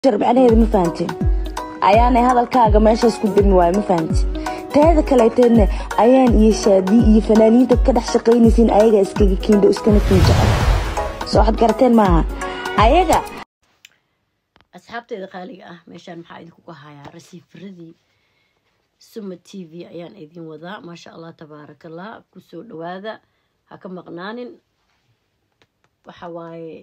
macnaheeda ma fahantin ayaanay hadalkaaga meeshaas ku darin waayo ma fahantin teeda kaleeteedna ayaan iyo shaadi iyo fanaaniinta ka dhex shaqaynaysiin ayaga iskaga kiindho iskana kiinjaco soo waxaad garateen maaha ayaga asxaabteeda qaaliga ah meeshaan maxaa idinkugu hayaa rasiifaradii suma t v ayaan idin wadaa maasha allah tabaarakallah kusoo dhawaada ha ka maqnaanin waxa waaye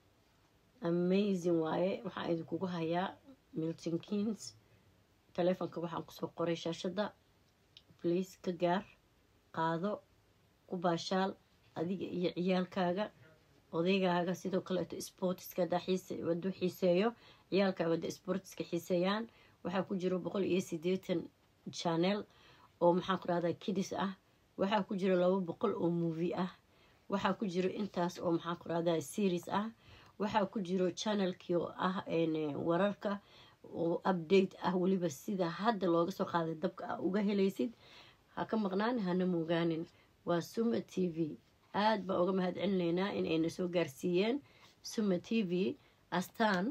amazing waaye waxaan idinkugu hayaa milton kins taleefonka waxaan kusoo qoray shaashadda bliis ka gaar qaado ku baashaal adiga iyo ciyaalkaaga odaygaaga sidoo kaleeto sportiska waduu xiiseeyo ciyaalkaaga wada sportiska xiiseeyaan waxaa ku jiro boqol iyo sideetan channel oo maxaan ku rahdaa kidis ah waxaa ku jiro laba boqol oo movie ah waxaa ku jiro intaas oo maxaan ku rahdaa series ah waxaa ku jiro channelkii oo ah wararka oo update ah weliba sida hadda looga soo qaaday dabka ah uga helaysid ha ka maqnaan hana moogaanin waa suma t v aada baan uga mahad celinaynaa in ayna soo gaarsiiyeen suma t v astaan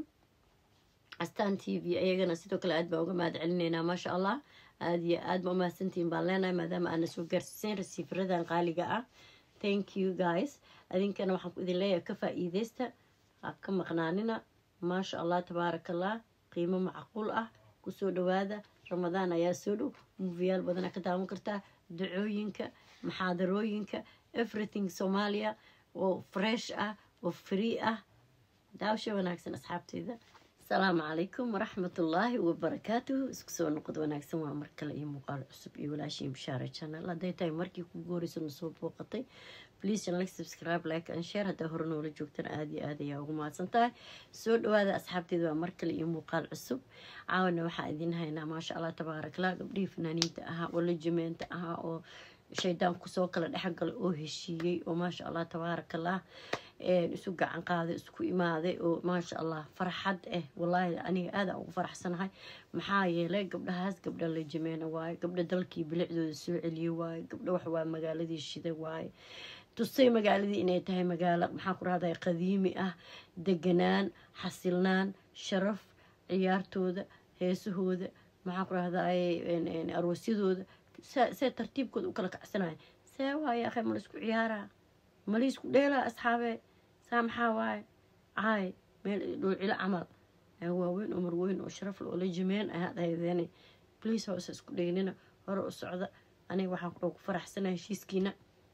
astaan t v ayagana sidoo kale aad baan uga mahad celinaynaa maasha allah aada iyo aada ma umahadsantihiin baan leenahay maadaama aana soo gaarsiiseen rasiifaradan qaaliga ah thank you guys adinkana waxaan ku idin leeyahay ka faa-iideysta ha ka maqnaanina maasha allah tabaarakallah qiimo macquul ah kusoo dhawaada ramadaan ayaa soo dhow muufiyaal badana ka daawan kartaa dacooyinka maxaadarooyinka everything soomaaliya oo fresh ah oo free ah daawasha wanaagsan asxaabteyda asalaamu calaykum waraxmatullaahi wabarakaatuhu isku soo noqod wanaagsan waa mar kale iyo muuqaal cusub iyo walaashii bishaare channel hadday tahay markii kugu horeysa na soo booqatay please like subscribe like and share haddaa hore noola joogtana aada iyo aad ayaa ugu mahadsan tahay soo dhawaada asxaabteeda waa mar kale iyo muuqaal cusub caawana waxaa idin haynaa maasha allah tabaarakallah gabdhihii fanaaniinta ahaa oo lajimeenta ahaa oo shaydaan kusoo kala dhexgalay oo heshiiyey oo maasha allah tabaarakallah isu gacan qaaday isku imaaday oo maasha allah farxad ah wallaahi aniga aada ugu faraxsanahay maxaa yeelay gabdhahaas gabdha la jimeena waaye gabdha dalkii bilicdooda soo celiyey waaye gabdha waxwaa magaaladii shiday waaye tusay magaaladii inay tahay magaalo maxaa ku rahday qadiimi ah deganaan xasilnaan sharaf ciyaartooda heesahooda maxaa ku rahday aroosyadooda see tartiibkooda u kala kacsanaya see waaye akhay ma laisku ciyaaraa ma laisku dheelaa asxaabee saa maxaa waaye caay meel dhoocilo camal waaweyn oo marweyn oo sharaf le oo la jimeen ayaad haydeene bliis hoose isku dheynina hore u socda aniga waxaan ku faraxsanaa heshiiskiina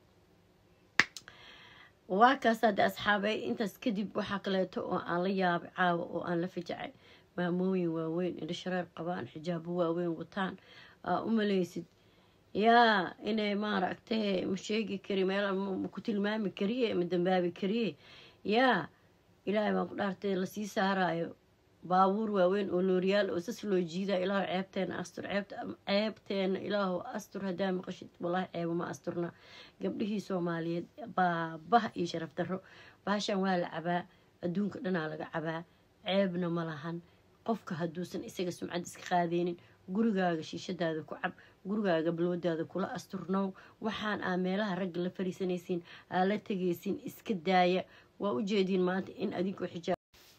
waa kaasaa de asxaabey intaas kadib waxaa kaleeto oo aan la yaabay caawa oo aan la fajacay maamooyin waaweyn indho shareer qabaan xijaabo waaweyn wataan aa u maleysid yaa inay maaragtay ma sheegi kari meel maku tilmaami kariye ma dambaabi kariye yaa ilaahay baan ku dhaartay lasii saaraayo baabuur waaweyn oo looriyaal oo sas loo jiida ilaahu ceebteena astur ceebteena ilaahu astur haddaa maqashid wallaahi ceebo ma asturna gabdhihii soomaaliyeed baabaha iyo sharaf darro baashan waa la cabaa adduunka dhanaa laga cabaa ceebna ma lahan qofka hadduusan isaga sumcad iska qaadeynin gurigaaga shiishadaada ku cab gurigaaga balwadaada kula asturnow waxaan aa meelaha ragga la fariisanaysiin aa la tegaysiin iska daaya waa u jeediin maanta in adinkoo xijaab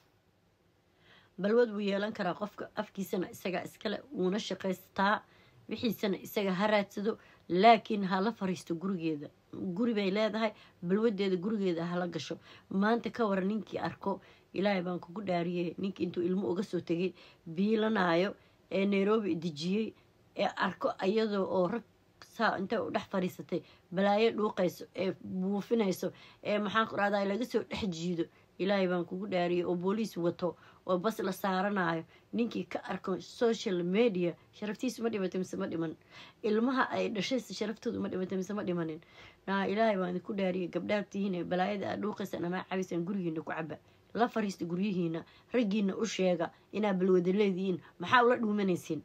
balwad wuu yeelan karaa qofka afkiisana isagaa iskale wuuna shaqaystaa wixiisana isaga ha raadsado laakiin hala fariisto gurigeeda guri bay leedahay balwadeeda gurigeeda hala gasho maanta ka waran ninkii arko ilaahay baan kugu dhaariyey ninkii intuu ilmo uga soo tegay biilanaayo ee nairobi dejiyey ee arko iyadoo oo rag saa intay u dhex fadhiisatay balaayo dhuuqayso ee buufinayso ee maxaan ku rahdaa laga soo dhex jiido ilaahay baan kugu dhaariyey oo booliis wato oo bas la saaranayo ninkii ka arko social media sharaftiisu ma dhimatay mise ma dhiman ilmaha ay dhashaysa sharaftoodu ma dhimatay mise ma dhimanin naa ilaahay baan idinku dhaariyey gabdhaabtihiin balaayada aad dhuuqaysaan amaa cabaysaan gurigiina ku caba la fariista guryihiina raggiina u sheega inaa balwada leedihiin maxaa ula dhuumanaysiin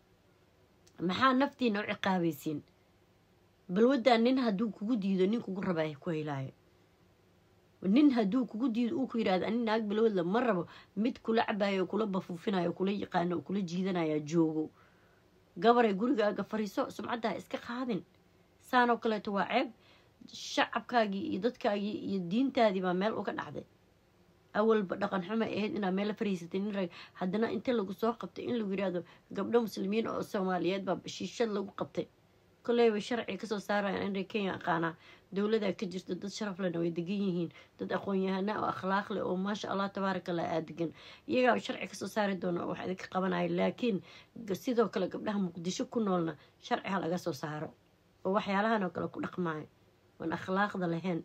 maxaa naftiina u ciqaabaysiin balwaddaa nin hadduu kugu diido nin kugu rabaa ku helaayo nin hadduu kugu diido uu ku yidhahdo ani naag balwadla ma rabo mid kula cabayo kula bafuufinayo kula yaqaano oo kula jiidanaya joogo gabaray gurigaaga fariiso sumcaddaa iska qaadin saanoo kaleeto waa ceeb shacabkaagii iyo dadkaagii iyo diintaadii baa meel uga dhacday awalba dhaqan xumo ahayd inaa meel fariisatay nin rag haddana inta lagu soo qabtay in lagu yidhaahdo gabdho muslimiin oo soomaaliyeed baa shiishad lagu qabtay koleyba sharci kasoo saarayaan in kenya aqaanaa dowladaa ka jirta dad sharaf lena way degan yihiin dad aqoon-yahana oo akhlaaq leh oo maasha allah tabaaraka allah aa degan iyagaa sharci kasoo saari doona wax idinka qabanaya laakiin sidoo kale gabdhaha muqdisho ku noolna sharci ha laga soo saaro oo waxyaalahan oo kale ku dhaqmaayo oon akhlaaqda lahayn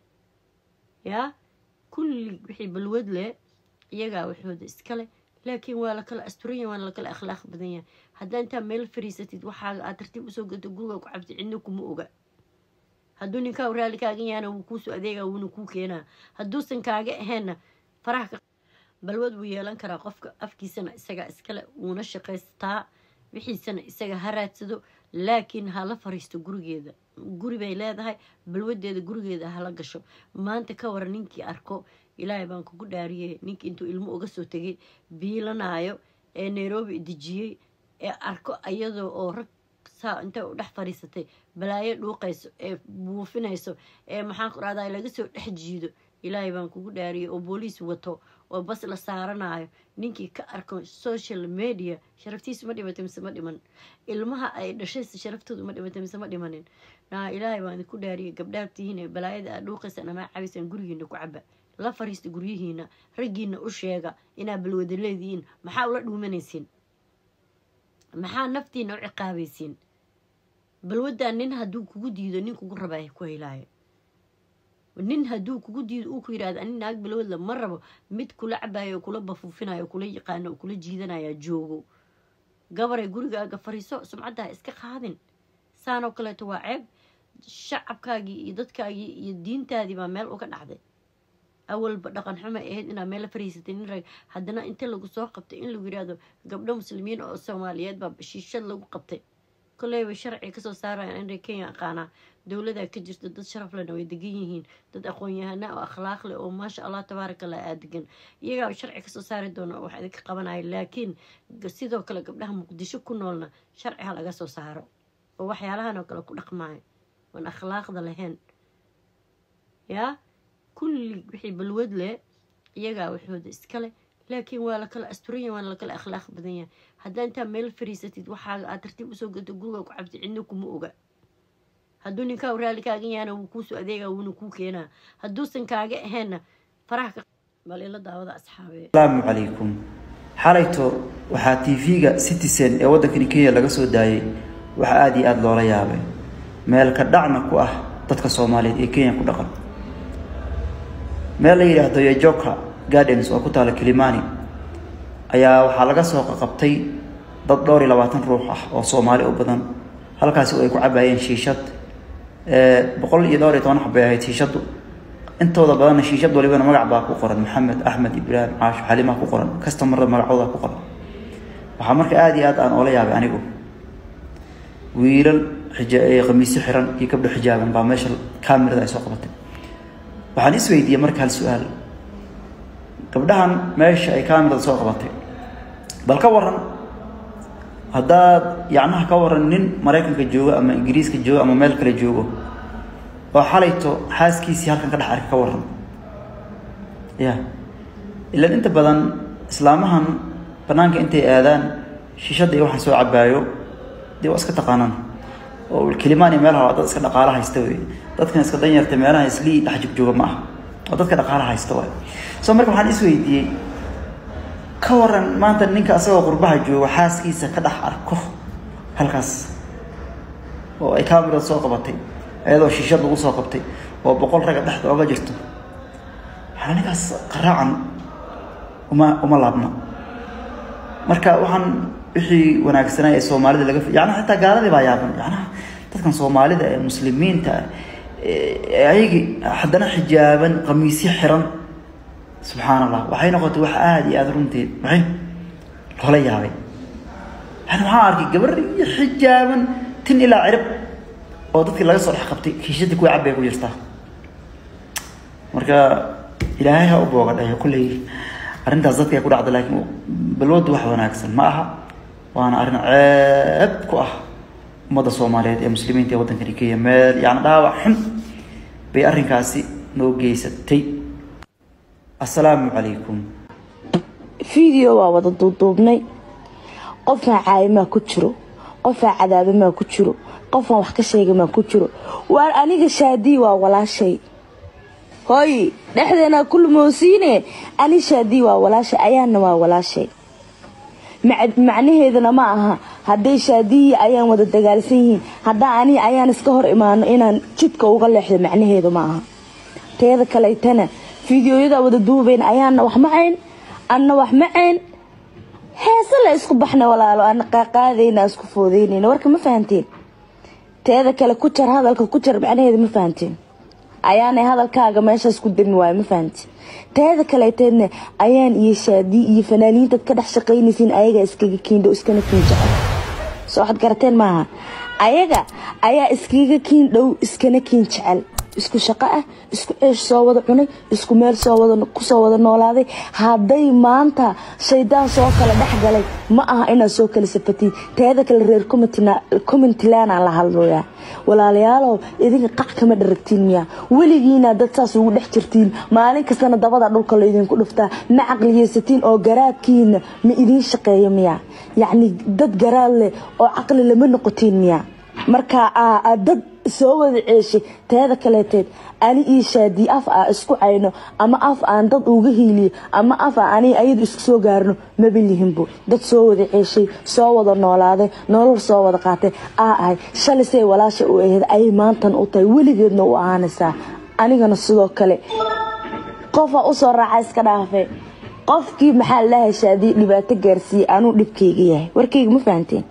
yaa kulli wixii balwad leh iyagaa waxooda iskale laakiin waa lakala asturanya waana lakala akhlaaq badan yahay haddaa intaa meel fariisatid waxaaga aad tartiib usoo gato guriga ku cabti cidna kuma oga hadduu ninkaa raali kaagan yahana wuu kuusoo adeegaa wuuna kuu keenaa hadduusan kaaga aheenna faraha balwad wuu yeelan karaa qofka afkiisana isagaa iskale wuuna shaqaystaa wixiisana isaga ha raadsado laakiin hala fariisto gurigeeda guri bay leedahay balwadeeda gurigeeda hala gasho maanta ka waran ninkii arko ilaahay baan kugu dhaariyey ninkii intuu ilmo uga soo tegay biilanaayo ee nairobi dejiyey ee arko iyadoo oo rag saa intay u dhex fariisatay balaayo dhuuqayso ee buufinayso ee maxaan ku rahdaa laga soo dhex jiido ilaahay baan kugu dhaariyey oo booliis wato oo bas la saaranayo ninkii ka arko social media sharaftiisu ma dhimatay mise ma dhiman ilmaha ay dhashaysa sharaftoodu ma dhimatay mise ma dhimanin naa ilaahay baan idinku dhaariyey gabdhaad tihiin balaayada aad dhuuqaysaan ama cabaysaan gurigiina ku caba la fariista guryihiina raggiina u sheega inaa balwada leedihiin maxaa ula dhuumanaysiin maxaa naftiina u ciqaabaysiin balwaddaa nin hadduu kugu diido nin kugu rabaa ku helaayo nin hadduu kugu diido uu ku yidhahdo ani naag balwadla ma rabo mid kula cabayo oo kula bafuufinayo oo kula yaqaano oo kula jiidanaya joogo gabaray gurigaaga fariiso sumcadda ha iska qaadin saanoo kaleeto waa ceeb shacabkaagii iyo dadkaagii iyo diintaadii baa meel uga dhacday awalba dhaqan xumo ahayd inaa meel fariisatay nin rag haddana inta lagu soo qabtay in lagu yidhaahdo gabdho muslimiin oo soomaaliyeed baa shiishad lagu qabtay koleyba sharci kasoo saarayaan in kenya aqaanaa dowladaa ka jirta dad sharaf lena way degan yihiin dad aqoon-yahana oo akhlaaq leh oo maasha allah tabaaraka allah aa degan iyagaa sharci kasoo saari doona wax idinka qabanaya laakiin sidoo kale gabdhaha muqdisho ku noolna sharci ha laga soo saaro oo waxyaalahan oo kale ku dhaqmaayo oon akhlaaqda lahayn yaa kulli wixii balwad leh iyagaa waxooda iskale laakiin waa lakala asturanya waana lakala akhlaaq badan yahay haddaa intaa meel fariisatid waxaaga aad tartiib usoo gato guriga ku cabti cidna kuma oga hadduu ninkaa raali kaagan yahana wuu kuusoo adeegaa wuuna kuu keenaa hadduusan kaaga aheenna faraha bal ila daawada asxaabe asalaamu calaykum xalayto waxaa tv-ga citizen ee waddankani kenya laga soo daayay waxaa aada iyo aada loola yaabay meel ka dhacna ku ah dadka soomaaliyeed ee kenya ku dhaqan meel la yidhaahdo yojoka gardens oo ku taala kilimani ayaa waxaa laga soo qaqabtay dad dhowr iyo labaatan ruux ah oo soomaali u badan halkaasi oo ay ku cabaayeen shiishad boqol iyo dhowr iyo toban xabay ahayd shiishaddu intooda badanna shiishad walibana magac baa ku qoran maxamed axmed ibraahim caasho xalimaa ku qoran kastamarada magacooda ku qoran waxaa marka aada iyo aad aan oola yaabay anigu wiilal khamiisyo xiran iyo gabdho xijaaban baa meesha kamirada ay soo qabatay waxaan isweydiiyey marka hal su-aal gabdhahan meesha ay kamirada soo qabatay bal ka waran haddaad yacnaha ka waran nin maraykanka joogo ama ingiriiska joogo ama meel kale joogo oo xalayto xaaskiisii halkan ka dhex arka ka waran ya ilaan inta badan islaamahan banaanka intay aadaan shiishadda iyo waxaan soo cabaayo dee waa iska taqaanaan oo kilimaan iyo meelaha waa dad iska dhaqaala haysta wey dadkan iska danyarta meelaha islii dhex jogjooga ma aha oo dadka dhaqaala haysta waay so marka waxaan isweydiiyey ka waran maanta ninka asagoo qurbaha jooga xaaskiisa ka dhex arko halkaas oo ay kamirada soo qabatay iyadoo shiishad lagu soo qabtay oo boqol ragga dhexda oga jirto waxaa ninkaas qaraacan uma uma laabna marka waxaan wixii wanaagsanaa ee soomaalida laga yacnaha xitaa gaaladii baa yaaban yacnaha dadkan soomaalida ee muslimiinta ayagii haddana xijaaban qamiisyo xiran subxaan allah waxay noqotay wax aada iyo aada runteed maxay loola yaabay yani waxaan arkay gabar iyo xijaaban tin ilaa cirib oo dadkii laga soo dhex qabtay kiishadii kuwa cabbay ku jirtaa marka ilaahay ha u booga dhayo kulley arrintaas dadka ay ku dhacda laakiin balwaddu wax wanaagsan ma aha waana arrin ceeb ku ah ummadda soomaaliyeed ee muslimiinta ee waddankani kenya meel yani dhaawac xun bay arrinkaasi noo geysatay assalaamu calaykum video waa wada duuduubnay qofaan caayimaa ku jiro qofaan cadaabamaa ku jiro qofaan wax ka sheegamaa ku jiro waar aniga shaadii waa walaashay hooy dhexdeenaa ku lumoosiine ani shaadii waa walaashay ayaana waa walaashay macnaheedana ma aha hadday shaadiyi ayaan wada dagaalsan yihiin haddaa ani ayaan iska hor imaano inaan jidka uga leexdo macnaheedu ma aha teeda kaletana fideoyadaa wada duubayn ayaana wax macayn anna wax macayn heese la isku baxna walaalo ana qaaqaadayna isku foodeynayna warka ma fahanteen teeda kale ku jar hadalka ku jar macnaheeda ma fahanteen ayaanay hadalkaaga meeshaas ku dirin waayo ma fahanteen teeda kaleeteedna ayaan iyo shaadii iyo fanaaniintaad ka dhex shaqaynaysiin ayagaa iskaga kiindho iskana kiin jecel soo waxaad garateen maaha ayaga ayaa iskaga kiin dhow iskana kiin jecel isku shaqo ah isku ceesh soo wada cunay isku meel soo wada kusoo wada noolaaday hadday maanta shaydaan soo kala dhex galay ma aha inaad soo kala safatiin teeda kale reer commentlanaan la hadlooyaa walaalayaalow idinka qac kama dharagtiin miyaa weligiina dad saas ugu dhex jirtiin maalin kastana dabada dhulka laydinku dhuftaa ma caqliyeysatiin oo garaadkiina ma idiin shaqeeya miyaa yacni dad garaad leh oo caqli lama noqotiin miyaa marka dad soo wada ceeshay teeda kaleeteed ani io shaadii af a isku cayno ama af aan dad uga hiiliyo ama af a ani ayadu isku soo gaarno mabalihinbo dad soo wada ceeshay soo wada noolaaday nolol soo wada qaatay aa ahay shalisay walaasha u aheyd ayay maantan u tahay weligeedna u ahaanaysaa anigana sidoo kale qofa usoo raaca iska dhaafe qofkii maxaa lalahay shaadii dhibaato gaarsiiyey anuu dhibkayga yahay warkayga ma fahanteen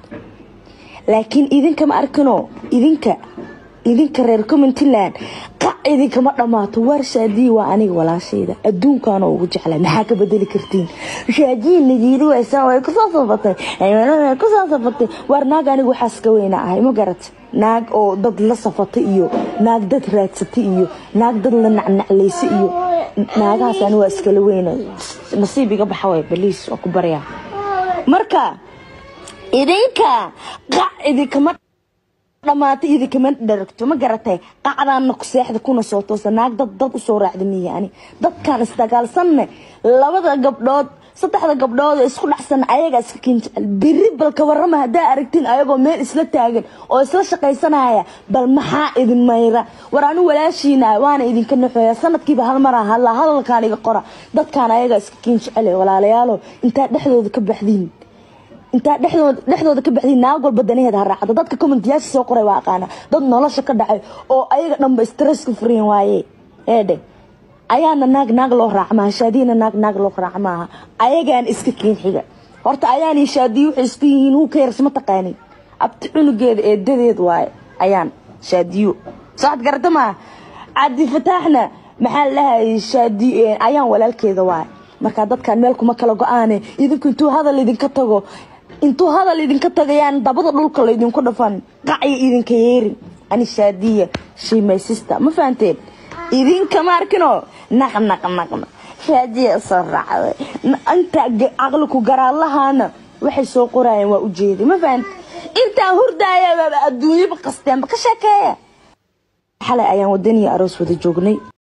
laakiin idinka ma arkino idinka idinka reer commentland qac idinkama dhammaato waar shaadii waa aniga walaashayda adduunkaana ugu jeclay maxaa ka bedeli kartiin shaadii najiiri waysan way kusoo safatay way kusoo safatay waar naag aniga waxaas ka weyna ahay ma garata naag oo dad la safatay iyo naag dad raadsatay iyo naag dad la nacnaclaysay iyo naagahaas ani waa iskala weyna nasiib iga baxa way baliis waa ku baryaa marka idinka qac idinkama dhamaatay idinkama dharagto ma garatay qacdaana ku seexda kuna soo toosa naag dad dad usoo raacda miya ani dadkaan isdagaalsanne labada gabdhood saddexda gabdhood ee isku dhacsan ayagaa iska kiin jecel beri bal ka warrama haddaa aragtiin ayagoo meel isla taagan oo isla shaqaysanaya bal maxaa idin mayra war anu walaashiina waana idinka naxooya sanadkiiba hal mar ah hallaa hadalkaan iga qora dadkaan ayagaa iska kiin jecel walaalayaalo intaa dhexdooda ka baxdiin intaa dhexdooda ka baxday naag walba danaheeda ha raacdo dadka commentiyaasha soo qoray waa aqaana dad nolosha ka dhacay oo ayaga dhanba stresska furiyan waaye eedhe ayaana naag naag loo raac maaha shaadiyana naag naag loo raac maaha ayagaan iska keen xiga horta ayaani shaadiyo waxay isku yihiin huu ka yaras ma taqaanin abti cunugeeda eedadeed waaye ayaan shaadiyo socod garata maaha cabdi fataaxna maxaa lahayay shaadi ayaan walaalkeeda waaye markaa dadkaan meel kuma kala go-aane idinku intuu hadal idinka tago intuu hadal idinka tagayaan dabada dhulka laydinku dhafan qacya idinka yeerin ani shaadiya shimaysista ma fahanteen idinka ma arkino naq naq naqna shaadiya soo raacday inta caqli ku garaadlahaana waxay soo qorayaan waa ujeeday ma fahant intaa hurdaaya adduunyaba qasteenba ka sheekeeya xalay ayaan wadaniya aroos wada joognay